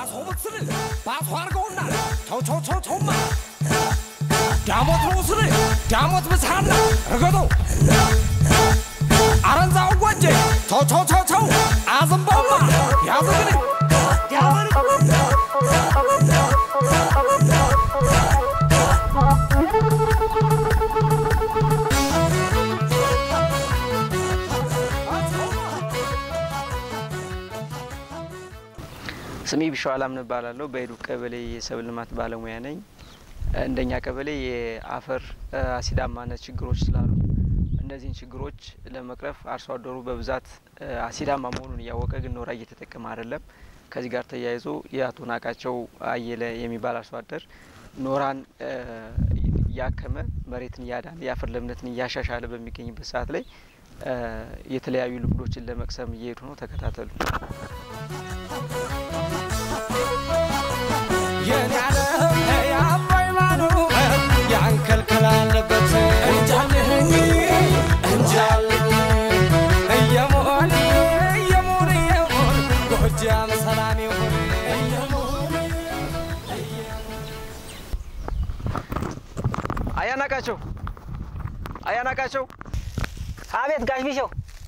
ባሶ ብትስል ባሶ አርገውና ቸው ቸው ቸው ቸውማ ዳሞት ነው ስል ዳሞት ብስሃና ርገዶ አረንዛው ጎጄ ቸው ቸው ቸው ቸው አዝንበውማ ያዝግን ስሜ ቢሻው አላምን እባላለሁ። በሄዱ ቀበሌ የሰብል ልማት ባለሙያ ነኝ። እንደኛ ቀበሌ የአፈር አሲዳማነት ችግሮች ስላሉ እነዚህን ችግሮች ለመቅረፍ አርሶ አደሩ በብዛት አሲዳማ መሆኑን እያወቀ ግን ኖራ እየተጠቀመ አይደለም። ከዚህ ጋር ተያይዞ የአቶ ናቃቸው አየለ የሚባል አርሶ አደር ኖራን እያከመ መሬትን እያዳነ የአፈር ለምነትን እያሻሻለ በሚገኝበት ሰዓት ላይ የተለያዩ ልምዶችን ለመቅሰም እየሄዱ ነው። ተከታተሉ። የኔ ዓለም የአባይ ማዶ ያንከልክል አለበት እንጃልህኝ እንጃልኝ እየሞን እየሞን እየሞን ጎጃም ሰላም ይሁን እየሞን አያናቃቸው አያናቃቸው አቤት ጋሽ ቢሸው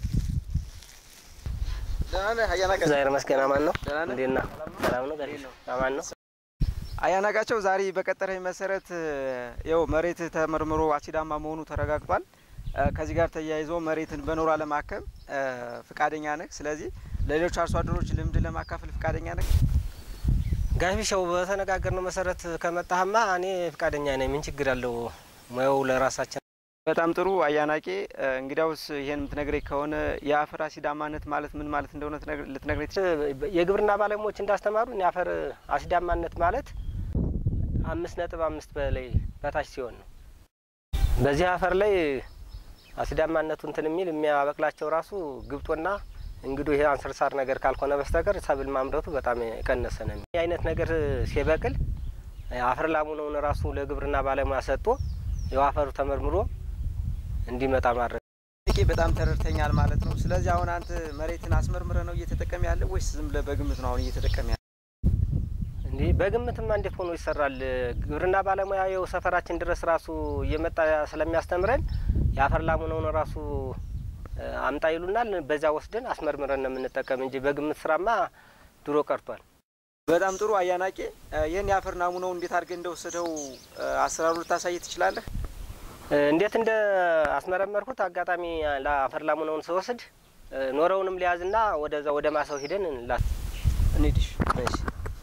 ደህና ነህ? አያናቃቸው እግዚአብሔር ይመስገን አማን ነው። ደህና ነህ? እንዴት ነህ? ሰላም ነው ጋሽ ቢሸው? አማን ነው። አያናቃቸው ዛሬ በቀጠረኝ መሰረት ያው መሬት ተመርምሮ አሲዳማ መሆኑ ተረጋግጧል። ከዚህ ጋር ተያይዞ መሬትን በኖራ ለማከም ፍቃደኛ ነህ። ስለዚህ ለሌሎች አርሶ አደሮች ልምድ ለማካፈል ፍቃደኛ ነህ። ጋሽ ቢሸው በተነጋገርነው መሰረት ከመጣህማ እኔ ፈቃደኛ ነኝ። ምን ችግር አለው? ሙያው ለራሳችን በጣም ጥሩ አያናቄ። እንግዲያውስ ይሄን የምትነግረኝ ከሆነ የአፈር አሲዳማነት ማለት ምን ማለት እንደሆነ ትነግር- ልትነግረኝ ትችላለህ? የግብርና ባለሙያዎች እንዳስተማሩን የአፈር አሲዳማነት ማለት አምስት ነጥብ አምስት በላይ በታች ሲሆን ነው። በዚህ አፈር ላይ አሲዳማነቱ እንትን የሚል የሚያበቅላቸው ራሱ ግብጦና እንግዲህ ይሄ አንሰርሳር ነገር ካልሆነ በስተቀር ሰብል ማምረቱ በጣም የቀነሰ ነው። ይህ አይነት ነገር ሲበቅል አፈር ላሙነውን ራሱ ለግብርና ባለሙያ ሰጥቶ ያው አፈሩ ተመርምሮ እንዲመጣ ማድረግ ጥቄ በጣም ተረድተኛል ማለት ነው። ስለዚህ አሁን አንተ መሬትን አስመርምረ ነው እየተጠቀም ያለ ወይስ ዝም ብለህ በግምት ነው አሁን እየተጠቀም ያለ? እንዲህ በግምትማ እንዴት ሆኖ ይሰራል? ግብርና ባለሙያ የው ሰፈራችን ድረስ ራሱ እየመጣ ስለሚያስተምረን የአፈር ላሙነውን ራሱ እ፣ አምጣ ይሉናል። በዚያ ወስደን አስመርምረን ነው የምንጠቀም እንጂ በግምት ስራማ ድሮ ቀርቷል። በጣም ጥሩ አያናቄ። ይህን የአፈር ናሙናው እንዴት አድርገህ እንደወሰደው አሰራሩ ልታሳይ ትችላለህ? እ፣ እንዴት እንደ አስመረመርኩት አጋጣሚ ለአፈር ላሙነውን ስወስድ እ፣ ኖረውንም ሊያዝና ወደዛ ወደ ማሳው ሂደን ላ እንሂድሽ እሺ።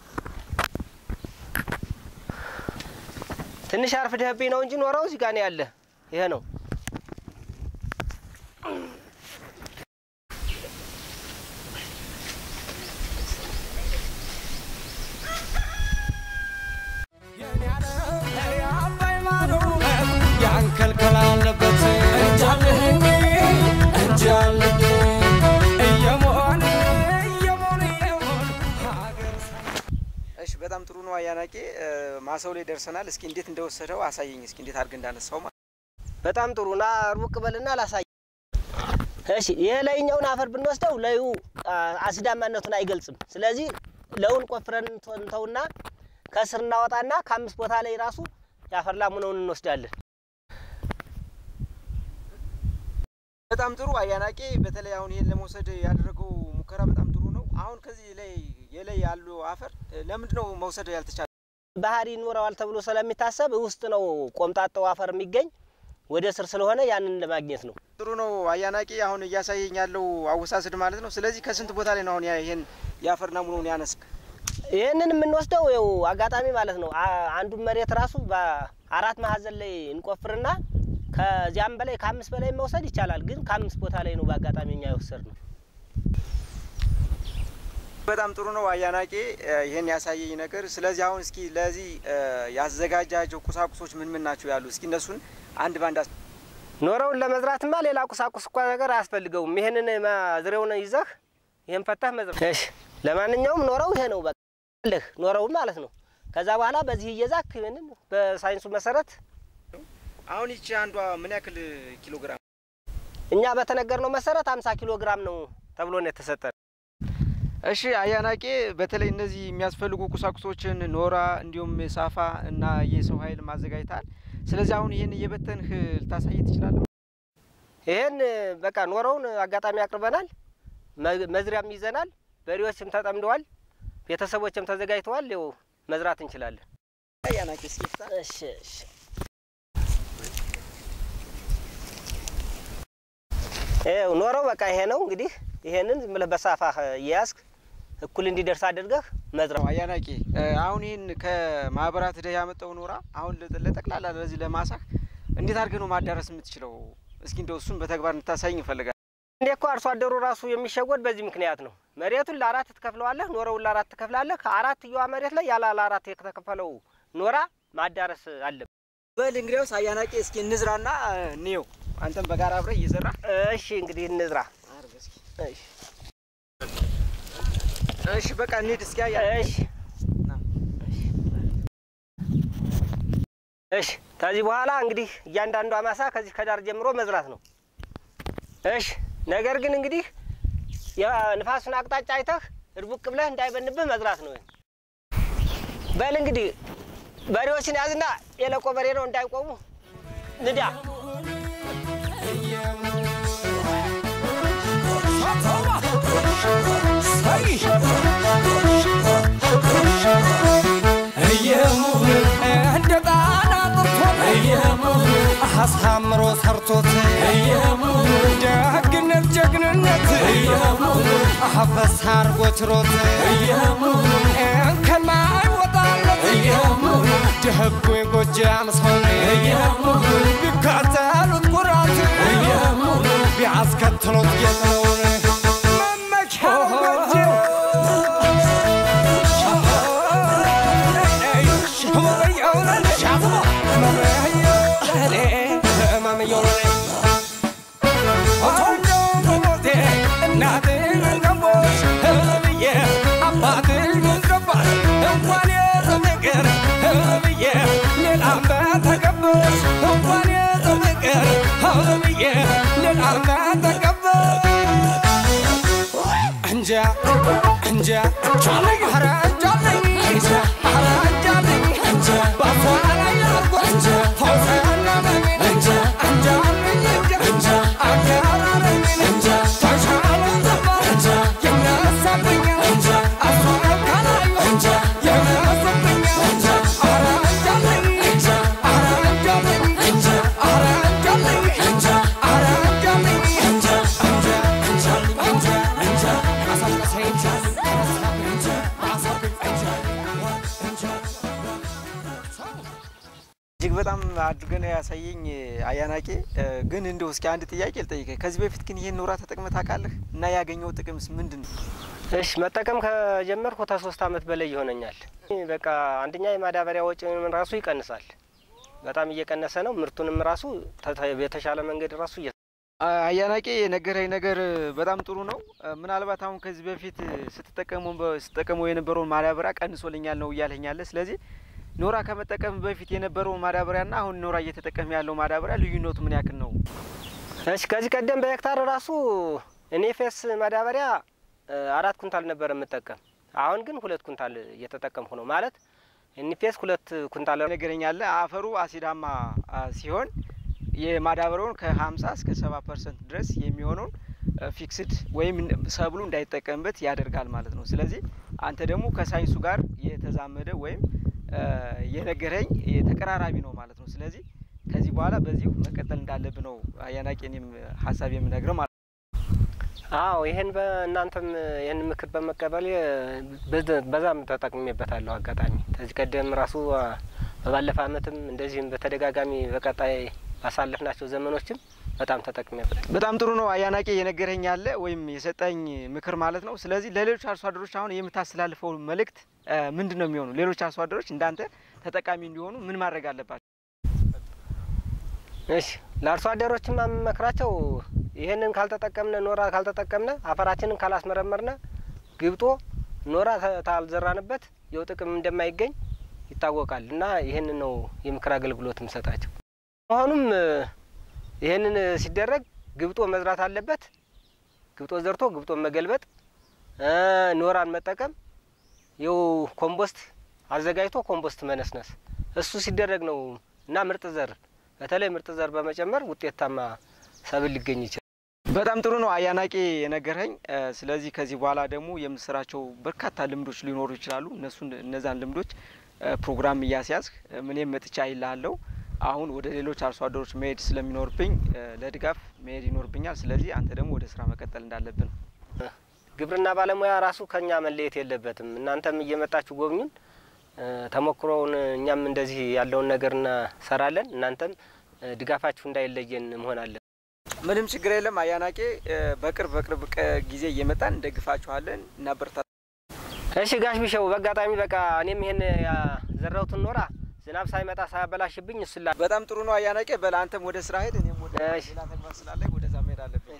ትንሽ አርፍደህብኝ ነው እንጂ ኖረው እዚህ ጋር ነው ያለ። ይሄ ነው የኔ ዓለም የአባይ ማዶ ያንከልክል አለበት እንጃልህኝ እንጃልኝ እየሞን እየሞን እየሞን ሀገር እሺ በጣም ጥሩ ነው አያናቄ። ማሳው ላይ ደርሰናል። እስኪ እንዴት እንደወሰደው አሳየኝ። እስኪ እንዴት አድርገህ እንዳነሳው ማለት በጣም ጥሩ ና ሩቅ በልና ላሳይ። እሺ ይሄ ላይኛውን አፈር ብንወስደው ለዩ አሲዳማነቱን አይገልጽም። ስለዚህ ለውን ቆፍረን እንተውና ከስር እናወጣና ከአምስት ቦታ ላይ ራሱ የአፈር ላሙነውን እንወስዳለን። በጣም ጥሩ አያናቄ። በተለይ አሁን ይሄን ለመውሰድ ያደረገው ሙከራ በጣም ጥሩ ነው። አሁን ከዚህ ላይ የላይ ያሉ አፈር ለምንድን ነው መውሰድ ያልተቻለ? ባህሪ ይኖረዋል ተብሎ ስለሚታሰብ ውስጥ ነው ቆምጣጣው አፈር የሚገኝ ወደ ስር ስለሆነ ያንን ለማግኘት ነው። ጥሩ ነው አያናቂ። አሁን እያሳየኝ ያለው አወሳስድ ማለት ነው። ስለዚህ ከስንት ቦታ ላይ ነው አሁን ያ- ይሄን የአፈር ናሙናውን ያነስ? ይህንን የምንወስደው ይኸው አጋጣሚ ማለት ነው። አ- አንዱን መሬት ራሱ በአራት ማዕዘን ላይ እንቆፍርና ከዚያም በላይ ከአምስት በላይ መውሰድ ይቻላል። ግን ከአምስት ቦታ ላይ ነው በአጋጣሚ እኛ የወሰድ ነው። በጣም ጥሩ ነው አያናቄ ይሄን ያሳየኝ ነገር። ስለዚህ አሁን እስኪ ለዚህ ያዘጋጃቸው ቁሳቁሶች ምን ምን ናቸው ያሉ? እስኪ እነሱን አንድ ባንድ አስ- ኖረውን ለመዝራትማ ሌላ ቁሳቁስ እኳ ነገር አያስፈልገውም። ይህንን ዝሬውን ይዘህ ይህን ፈታህ መዝራት። እሺ፣ ለማንኛውም ኖረው ይሄ ነው በቃ ልህ ኖረው ማለት ነው። ከዛ በኋላ በዚህ እየዛክ ይህንን በሳይንሱ መሰረት አሁን ይቺ አንዷ ምን ያክል ኪሎ ግራም? እኛ በተነገርነው መሰረት 50 ኪሎ ግራም ነው ተብሎ ነው የተሰጠን። እሺ አያናቄ፣ በተለይ እነዚህ የሚያስፈልጉ ቁሳቁሶችን ኖራ፣ እንዲሁም ሳፋ እና የሰው ኃይል ማዘጋጅተሃል። ስለዚህ አሁን ይህን እየበተንህ ልታሳይ ትችላለህ? ይሄን በቃ ኖረውን አጋጣሚ አቅርበናል። መ- መዝሪያም ይዘናል። በሬዎችም ተጠምደዋል። ቤተሰቦችም ተዘጋጅተዋል። ይኸው መዝራት እንችላለን። አያናቄ እስኪ እሺ እሺ። ይኸው ኖረው በቃ ይሄ ነው እንግዲህ። ይሄንን ዝም ብለህ በሳፋህ እየያዝክ እኩል እንዲደርስ አድርገህ መዝራት። አያናቄ አሁን ይህን ከማህበራት ደ ያመጣው ኖራ አሁን ለጠ- ለጠቅላላ ለዚህ ለማሳህ እንዴት አድርገህ ነው ማዳረስ የምትችለው? እስኪ እንደው እሱን በተግባር እንድታሳይኝ ይፈልጋል። እንዴ እኮ አርሶ አደሩ ራሱ የሚሸወድ በዚህ ምክንያት ነው። መሬቱን ለአራት ትከፍለዋለህ፣ ኖረውን ለአራት ትከፍላለህ። ከአራት እየዋ መሬት ላይ ያለ ለአራት የተከፈለው ኖራ ማዳረስ አለብህ። በል እንግዲያውስ አያናቄ እስኪ እንዝራና እንየው። አንተም በጋራ አብረህ እየዘራ እሺ እንግዲህ እንዝራ። እሺ እሺ በቃ እንሂድ እስኪ አያ እሺ እሺ። ከዚህ በኋላ እንግዲህ እያንዳንዷ ማሳ ከዚህ ከዳር ጀምሮ መዝራት ነው። እሺ። ነገር ግን እንግዲህ የንፋሱን አቅጣጫ አይተህ እድቡቅ ብለህ እንዳይበንብህ መዝራት ነው። በል እንግዲህ በሬዎችን ያዝና የለቆ በሬ ነው እንዳይቆሙ ንዳ። እንደ ጣና ጥርቶት አሳምሮ ሰርቶት ደግነት ጀግንነት አፈሳ አርጎ ችሮት ከማይወጣለት ደህጉ የጎጃም ሰው ቢካተሉት ኩራት ቢያስከትሉት ጌጥነውን መመኪያ እንጃ እንጃ ቻለኝ ኧረ ቻለኝ እንጃ ኧረ ቻለኝ እንጃ ባፏ ላይ አርጎ እንጃ ተውሰናለኝ እንጃ እንጃለኝ እንጃ እንጃ አገራረኝ እንጃ ተሻለ ዘባ እንጃ የሚያሳብኝ እንጃ አሷል ካላዩ እንጃ የሚያሳብኝ እንጃ ኧረ ቻለኝ እንጃ ኧረ ቻለኝ እንጃ ኧረ ቻለኝ እንጃ ኧረ ቻለኝ እንጃ እንጃ እንጃ እንጃ እንጃ አሳቀሰኝ እንጃ አሳብኝ እንጃ አሳብኝ እንጃ እንጃ እጅግ በጣም አድርገን ያሳየኝ አያናቄ። ግን እንደው እስኪ አንድ ጥያቄ ልጠይቀኝ። ከዚህ በፊት ግን ይሄን ኖራ ተጠቅመህ ታውቃለህ? እና ያገኘው ጥቅምስ ምንድን ነው? እሺ መጠቀም ከጀመርኩ ከሶስት አመት በላይ ይሆነኛል። በቃ አንደኛ የማዳበሪያ ወጪውን ራሱ ይቀንሳል። በጣም እየቀነሰ ነው። ምርቱንም ራሱ ተ- የተሻለ መንገድ ራሱ እየ አያናቄ የነገረኝ ነገር በጣም ጥሩ ነው። ምናልባት አሁን ከዚህ በፊት ስትጠቀሙ ስትጠቀመው የነበረውን ማዳበሪያ ቀንሶልኛል ነው እያለኛለ። ስለዚህ ኖራ ከመጠቀም በፊት የነበረውን ማዳበሪያና አሁን ኖራ እየተጠቀም ያለው ማዳበሪያ ልዩነቱ ምን ያክል ነው? እሺ ከዚህ ቀደም በሄክታር ራሱ እኔ ፌስ ማዳበሪያ እ፣ አራት ኩንታል ነበር የምጠቀም። አሁን ግን ሁለት ኩንታል እየተጠቀምኩ ነው ማለት እኒፌስ ሁለት ኩንታል ነገረኛለ አፈሩ አሲዳማ አ, ሲሆን የማዳበሪያውን ከ50 እስከ 70 ፐርሰንት ድረስ የሚሆነውን ፊክስድ ወይም ሰብሉ እንዳይጠቀምበት ያደርጋል ማለት ነው። ስለዚህ አንተ ደግሞ ከሳይንሱ ጋር የተዛመደ ወይም አ, የነገረኝ የተቀራራቢ ነው ማለት ነው። ስለዚህ ከዚህ በኋላ በዚሁ መቀጠል እንዳለብ ነው አያናቂ እኔም ሀሳብ የምነግረው ማለት ነው። አዎ ይህን በእናንተም ይህን ምክር በመቀበል በዛ- በዛም ተጠቅሜበታለሁ። አጋጣሚ ከዚህ ቀደም ራሱ አ፣ በባለፈ አመትም እንደዚህም በተደጋጋሚ በቀጣይ ባሳለፍናቸው ዘመኖችም በጣም ተጠቅሜበት በጣም ጥሩ ነው አያናቂ የነገረኝ ያለ ወይም የሰጠኝ ምክር ማለት ነው። ስለዚህ ለሌሎች አርሶ አደሮች አሁን የምታስተላልፈው መልእክት አ, ምንድን ነው የሚሆኑ? ሌሎች አርሶ አደሮች እንዳንተ ተጠቃሚ እንዲሆኑ ምን ማድረግ አለባቸው? እሺ ለአርሶ አደሮችም የምመክራቸው ይህንን ካልተጠቀምነ ኖራ ካልተጠቀምነ አፈራችንን ካላስመረመርነ ግብጦ ኖራ ተ- ታልዘራንበት የው ጥቅም እንደማይገኝ ይታወቃል እና ይህንን ነው የምክር አገልግሎት የምሰጣቸው። መሆኑም እ፣ ይህንን ሲደረግ ግብጦ መዝራት አለበት። ግብጦ ዘርቶ ግብጦ መገልበጥ ኖራን መጠቀም ይው ኮምፖስት አዘጋጅቶ ኮምፖስት መነስነስ እሱ ሲደረግ ነው እና ምርጥ ዘር በተለይ ምርጥ ዘር በመጨመር ውጤታማ ሰብል ሊገኝ ይችላል። በጣም ጥሩ ነው አያናቂ የነገርኸኝ። ስለዚህ ከዚህ በኋላ ደግሞ የምስራቸው በርካታ ልምዶች ሊኖሩ ይችላሉ። እነሱን እነዛን ልምዶች ፕሮግራም እያስያዝክ እኔም መጥቻ ይልሃለሁ። አሁን ወደ ሌሎች አርሶ አደሮች መሄድ ስለሚኖርብኝ ለድጋፍ መሄድ ይኖርብኛል። ስለዚህ አንተ ደግሞ ወደ ስራ መቀጠል እንዳለብን ግብርና ባለሙያ ራሱ ከኛ መለየት የለበትም። እናንተም እየመጣችሁ ጎብኙን፣ ተሞክሮውን እኛም እንደዚህ ያለውን ነገር እንሰራለን። እናንተም ድጋፋችሁ እንዳይለየን መሆን አለን። ምንም ችግር የለም አያናቄ። በቅርብ በቅርብ ጊዜ እየመጣን እንደግፋችኋለን፣ እናበረታ። እሺ ጋሽ ቢሸው፣ በአጋጣሚ በቃ እኔም ይሄን ያዘራሁትን ኖራ ዝናብ ሳይመጣ ሳያበላሽብኝ እሱላ በጣም ጥሩ ነው አያናቄ። በል አንተም ወደ ስራ ሄድ፣ እኔም ወደ እሺ። ሌላ ተግባር ስላለኝ ወደዛ መሄድ አለብኝ።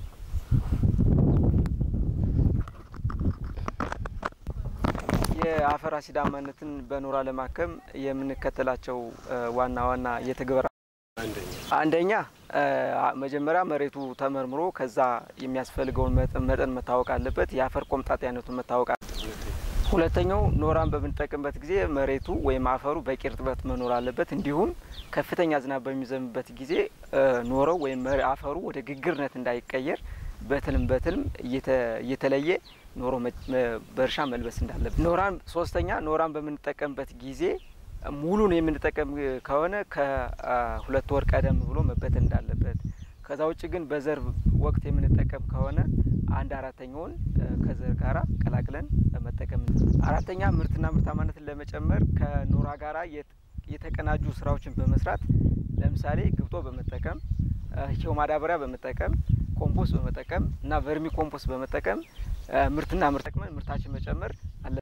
የአፈር አሲዳማነትን በኖራ ለማከም የምንከተላቸው ዋና ዋና የትግበራ አንደኛ መጀመሪያ መሬቱ ተመርምሮ ከዛ የሚያስፈልገውን መጠን መጠን መታወቅ አለበት። የአፈር ቆምጣጤ አይነቱን መታወቅ አለ። ሁለተኛው ኖራን በምንጠቅምበት ጊዜ መሬቱ ወይም አፈሩ በቂ እርጥበት መኖር አለበት። እንዲሁም ከፍተኛ ዝናብ በሚዘንብበት ጊዜ ኖረው ወይም መሬ- አፈሩ ወደ ግግርነት እንዳይቀየር በትልም በትልም እየተ- እየተለየ ኖሮ መ- መ- በእርሻ መልበስ እንዳለበት። ኖራን ሶስተኛ ኖራን በምንጠቀምበት ጊዜ ሙሉን የምንጠቀም ከሆነ ከሁለት ወር ቀደም ብሎ መበተን እንዳለበት። ከዛ ውጭ ግን በዘር ወቅት የምንጠቀም ከሆነ አንድ አራተኛውን እ፣ ከዘር ጋራ ቀላቅለን መጠቀም። አራተኛ ምርትና ምርታማነትን ለመጨመር ከኖራ ጋራ የት- የተቀናጁ ስራዎችን በመስራት ለምሳሌ ግብጦ በመጠቀም እ፣ ሂው ማዳበሪያ በመጠቀም ኮምፖስት በመጠቀም እና ቨርሚ ኮምፖስት በመጠቀም እ፣ ምርትና ምርት ጠቅመን ምርታችን መጨመር አለ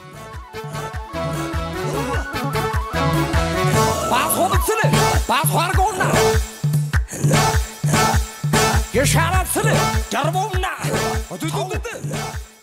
ባሶ ብትል ባሶ አርገውና የሻላት ስል ደርበውና